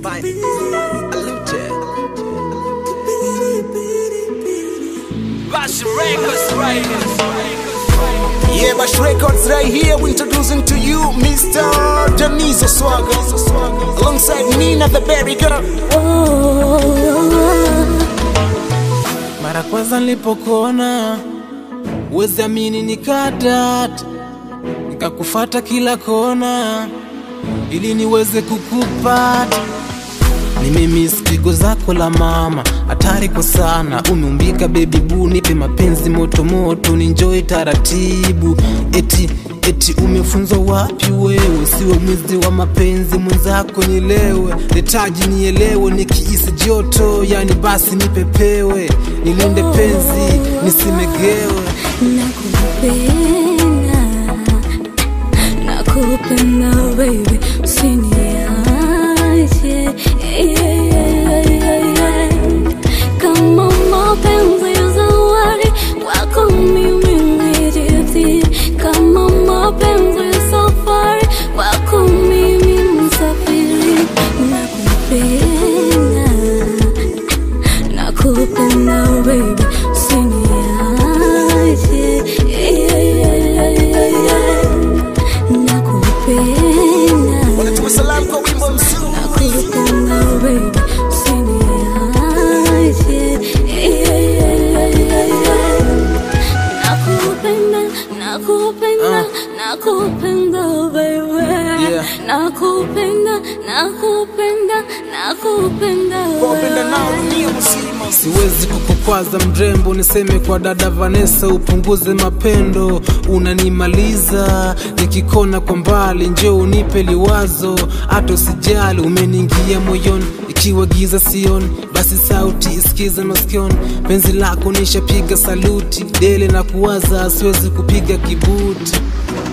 Fine. Unlimited. Bash Records, Yeah, Bash Records right here. We're introducing to you Mr. Janizo Swagger. Alongside Nina the Berry Girl. Mara kwanza nilipokuona uwezi amini, nikadata nikakufata kila kona ili niweze kukupata. Nimemiss pigo zako la mama, hatari kwa sana. Umeumbika baby boo, nipe mapenzi moto moto, ninjoy taratibu. Eti eti umefunzwa wapi wewe? Siwe mwizi wa mapenzi mwenzako, nielewe nitaji nielewe, nikiisi joto yani basi nipepewe, nilinde penzi nisimegewe. Nakupenda, nakupenda baby, usiniache yeah, yeah, yeah, yeah. Kama mapenzi ya zawadi kwako mimi niridhi, kama mapenzi ya safari kwako mimi msafiri. Nakupenda, nakupenda baby, usiniache yeah, yeah, yeah, yeah, yeah. Nakupenda Wanatuma salamu kwa wimbo mzuri. Nakupenda baby, usiniache. Yeah, yeah, yeah, yeah, yeah. Nakupenda, nakupenda, nakupenda baby. Yeah. Nakupenda, nakupenda, nakupenda Kwa wapenda wewe. nao dunia mzima. Siwezi kukukwaza mrembo, niseme kwa dada Vanessa, upunguze mapendo, unanimaliza nikikona kwa mbali, njoo unipe liwazo, hata usijali, umeniingia moyoni, ikiwa giza sioni, basi sauti isikize masikioni, penzi lako nishapiga saluti, dele na kuwaza, siwezi kupiga kibuti